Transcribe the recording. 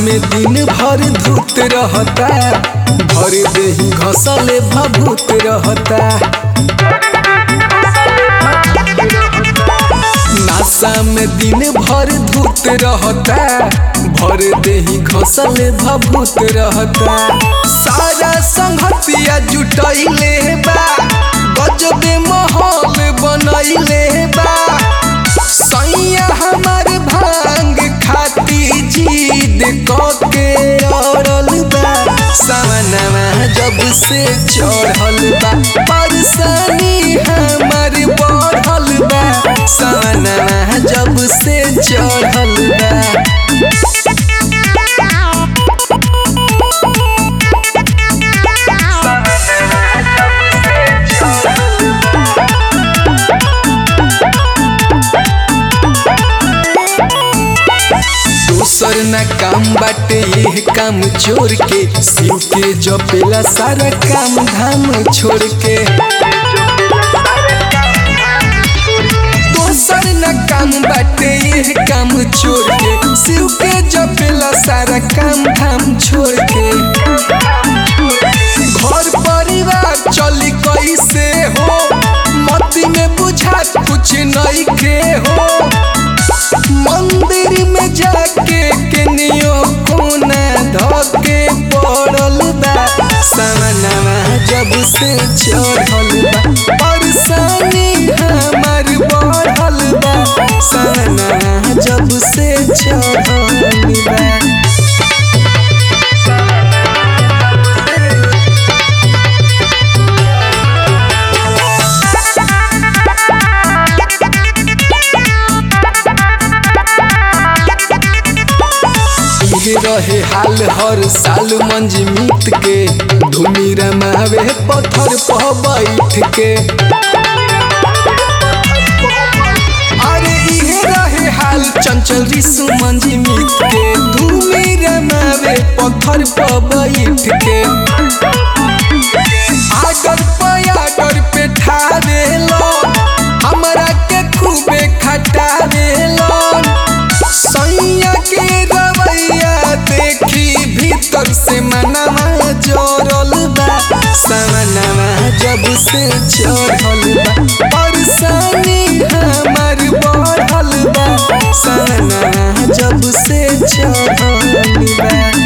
में दिन भर धूत रहता भर देही घसले भभूत रहता नासा में दिन भर धूत रहता भर देही घसले भभूत रहता सारा संगतिया जुटैले बा गजबे माहौल बनैले बा सैया हमार भांग खाती जीद कके अड़ल बा सामनवा जब से चढ़ल बा परेशानी हमार बढ़ल बा सामनवा जब से चढ़ल बा दोसर न काम बाटे ये काम चोर के शिव के जपेला सारा काम धाम छोड़ के दोसर न काम बाटे ये काम चोर के शिव के जपेला सारा काम धाम छोड़ के घर परिवार चली कैसे हो मती में बुझा कुछ नहीं के हो मंदिर में जाके केनियो कोना धके पड़ल बा सामनवा जब से चढ़ल बा परेशानी हमार बढ़ल बा सामनवा जब से चढ़ल बा ये रहे हाल हर साल मंजमीत के धूमि रमावे पत्थर पर बैठ के अरे ये रहे हाल चंचल ऋषु मंजमीत के धूमि रमावे पत्थर पर बैठ के आगर पयागर पे ठावे लो हमरा के खूबे खटावे लो सैया के रवैया देखी भीतर से मनवा जोरल बा समनवा जब से चढ़ल बा परेशानी हमार बढ़ल बा समनवा जब से चढ़ल बा